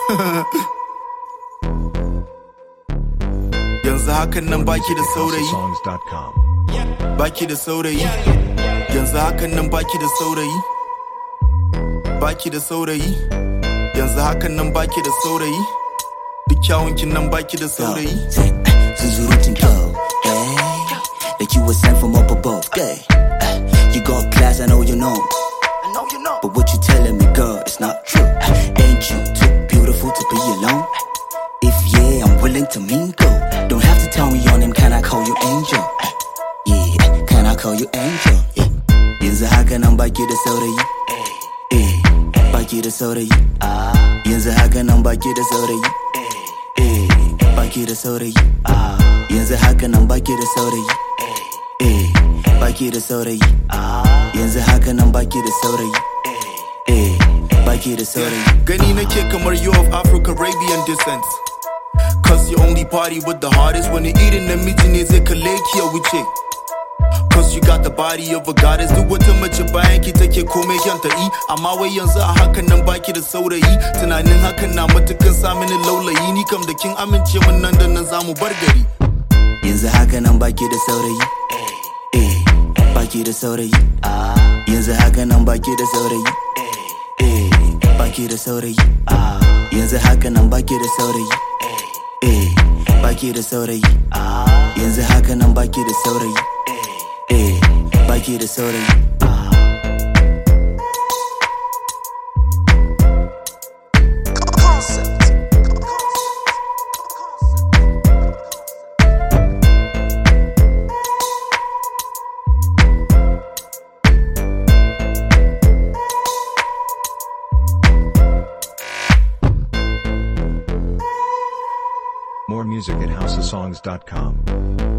yanzu hakan nan baki da saurayi HouseOfSongs.com. baki da saurayi yanzu hakan nan baki da saurayi baki da saurayi yanzu hakan nan baki da saurayi duk kyawunkin nan baki da saurayi Zunzurutun kyau, eh? Like you were sent from up above, yeah. Eh, You got class, I know you know. I know you know But what you telling me, girl, it's not true. Ain't you too beautiful to be alone? If yeah, I'm willing to mingle. Don't have to tell me your name, can I call you angel? Yeah, can I call you angel? Yeah. Yanzu haka nan baki da saurayi. Eh, baki da saurayi. Yanzu haka nan baki da saurayi. Eh, baki da saurayi. Yanzu haka nan baki da saurayi. Eh, baki da saurayi. Yanzu haka nan baki da saurayi. Eh, baki da saurayi. gani nake kamar you of Africa Arabian descent Cause you only party with the hardest Wani irin namiji ne zai kalle ki ya wuce Cause you got the body of a goddess Duk wata mace bayan ki take komai kyanta i Amma wai yanzu a hakan nan baki da saurayi Tunanin hakan na matukan sa mini laulayi Ni kam da kin amince min nan da nan zamu bar gari Yanzu haka nan baki da saurayi. Eh, baki da saurayi. Yanzu haka nan baki da saurayi. Eh, baki da saurayi. Yanzu haka nan baki da saurayi. Eh, baki da saurayi. Yanzu haka nan baki da saurayi. Eh, baki da saurayi. More music at HouseOfSongs.com.